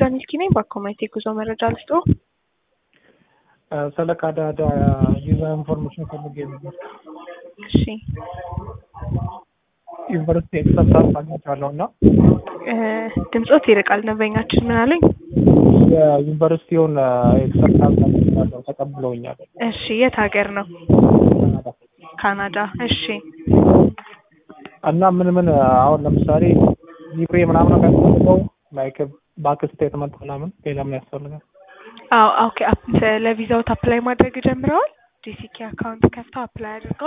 ሚልኪ ነኝ። በአኮማይት የጉዞ መረጃ ልስጦ። ስለ ካናዳ ቪዛ ኢንፎርሜሽን ፈልጌ ነበር። እሺ ዩኒቨርሲቲ ኤክሰፕታንስ አግኝቻለሁ እና ድምፆት ይርቃል። ደንበኛችን ምን አሉኝ? የዩኒቨርሲቲውን ኤክሰፕታንስ አግኝቻለሁ፣ ተቀብለውኛል። እሺ የት ሀገር ነው? ካናዳ ካናዳ። እሺ እና ምን ምን አሁን ለምሳሌ ሊብሬ ምናምን የሚያስፈልገው ላይክ ባንክ ስቴትመንት ምናምን ሌላ ምን ያስፈልጋል? አዎ ኦኬ። ለቪዛውት አፕላይ ማድረግ ጀምረዋል? ጂሲኬ አካውንት ከፍተው አፕላይ አድርገዋል?